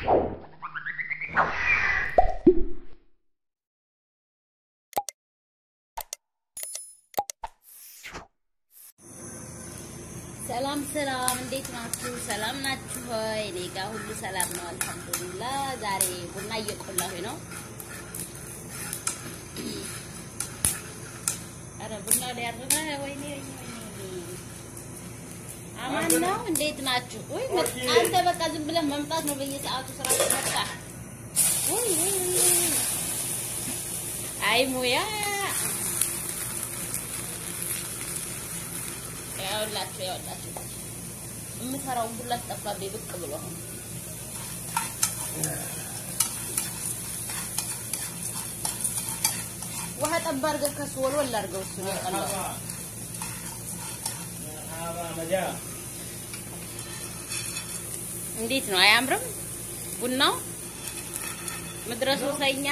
ሰላም ሰላም፣ እንዴት ናችሁ? ሰላም ናችሁ ሆይ? እኔ ጋር ሁሉ ሰላም ነው፣ አልሐምዱሊላህ። ዛሬ ቡና እየቆላሁኝ ነው። ኧረ ቡና ሊያርና ወይኔ አማን ነው። እንዴት ናችሁ? ወይ አንተ በቃ ዝም ብለን መምጣት ነው በየሰዓቱ ስራ ተመጣ። ወይ ወይ ወይ አይ ሙያ ያውላችሁ ያውላችሁ የምሰራውን ሁላ ጠፋብኝ ብቅ ብሎ አሁን ውሃ ጠባ አድርገህ ከሱ ወልወል አድርገው እሱ ነው የቀላው። እንዴት ነው አያምርም? ቡናው ምድረ ሱሰኛ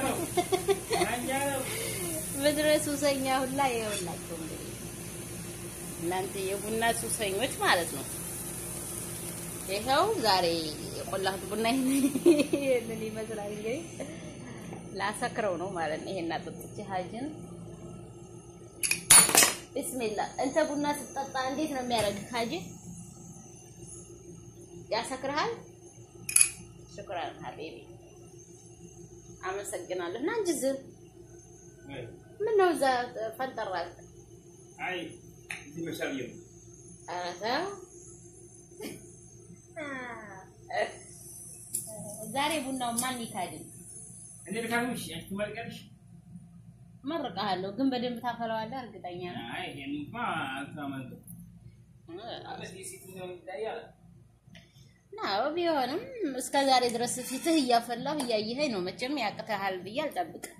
ምድረ ሱሰኛ ሁላ ይኸውላችሁ እንግዲህ እናንተ የቡና ሱሰኞች ማለት ነው። ይኸው ዛሬ የቆላሁት ቡና ይሄንን ይመስላል። እንግዲህ ላሰክረው ነው ማለት ነው። ይሄን አጥጥቼ ሀጅን ቢስሚላ። እንተ ቡና ስትጠጣ እንዴት ነው የሚያደርግህ ሀጂ? ያሰክርሃል? ሽኩራን ሀቢቢ አመሰግናለሁ። እና እንጂ ዝም ምን ነው እዛ ፈንጠራል? አይ እዚህ መሻል ነው። ኧረ ተው። ዛሬ ቡናው ማን ይካድም? እንዴ ልካምሽ አንቺ ትመርቂያለሽ? መርቀሃለሁ፣ ግን በደንብ ታፈላዋለህ። እርግጠኛ ነኝ። አይ ይሄንማ አልተማመንኩም። አለስ ዲሲት ነው ይታያል። ናው ቢሆንም እስከ ዛሬ ድረስ ፊትህ እያፈላሁ እያየኸኝ ነው። መቼም ያቅተሃል ብዬ አልጠብቅም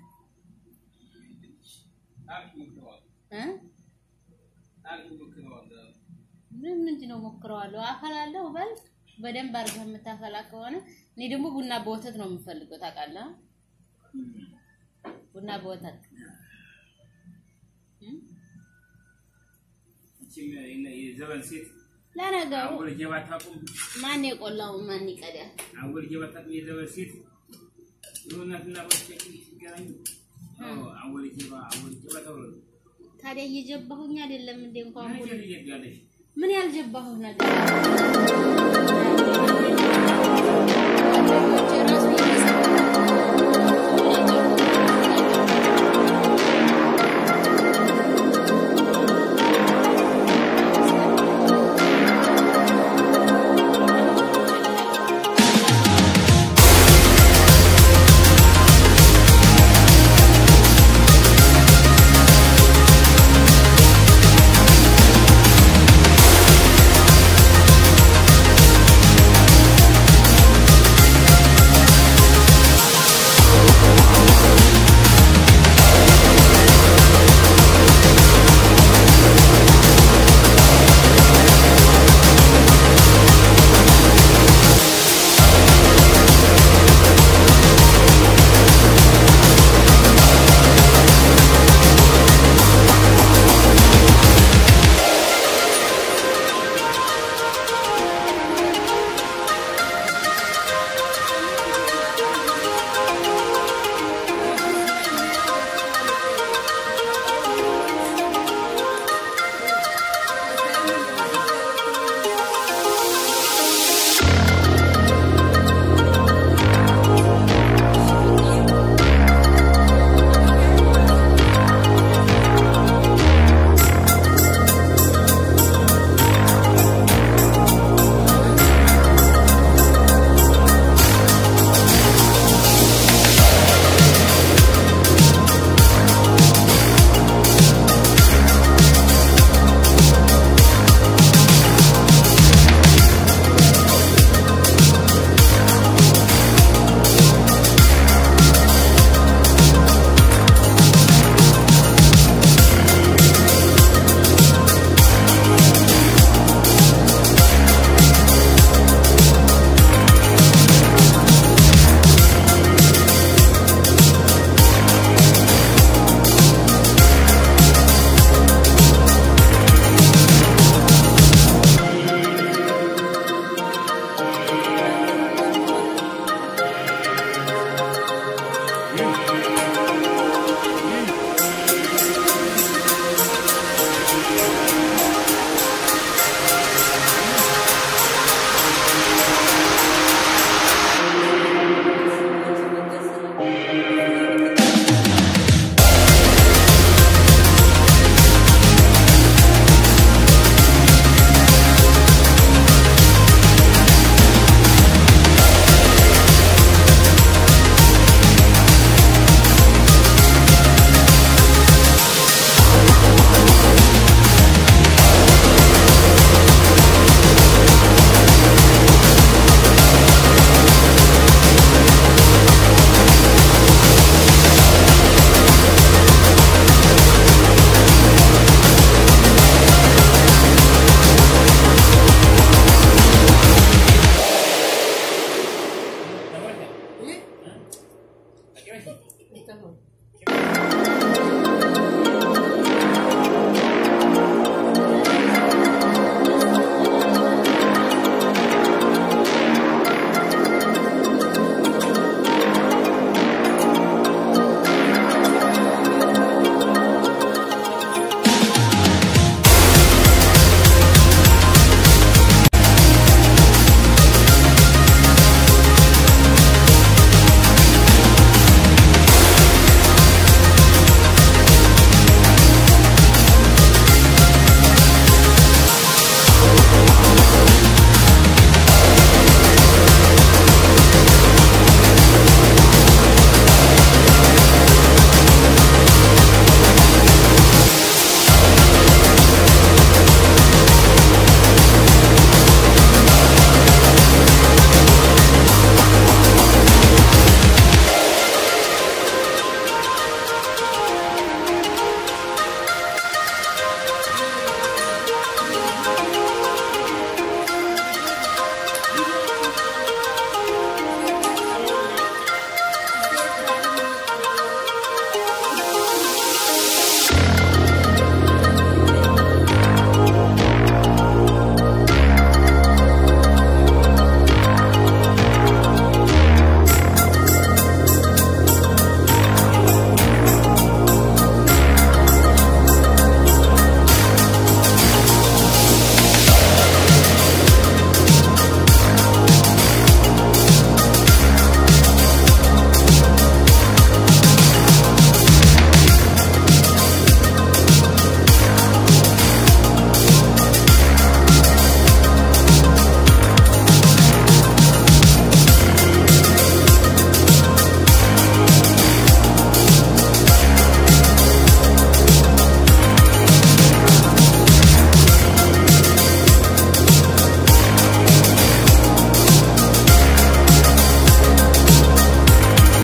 አሪፍ ሞክረዋል። እ አሪፍ ሞክረዋል። ምን ምንድን ነው ሞክረዋለሁ፣ አፈላለሁ። በል በደንብ አድርገህ የምታፈላ ከሆነ እኔ ደግሞ ቡና በወተት ነው የምፈልገው። ታውቃለህ? ቡና በወተት እ እቺም የዘበን ሴት ለነገሩ አወል ጀባ ታቁም ማን የቆላው ማን ይቀዳል? አወል ጀባ ታቁም የዘበን ሴት የሆናትና ወጥቼ ሲገናኙ አወል ጀባ አወል ጀባ ተብሎ ታዲያ እየጀባሁኝ አይደለም እንዴ? እንኳን ምን ቡና ይያለሽ ምን ያልጀባሁህ ነገር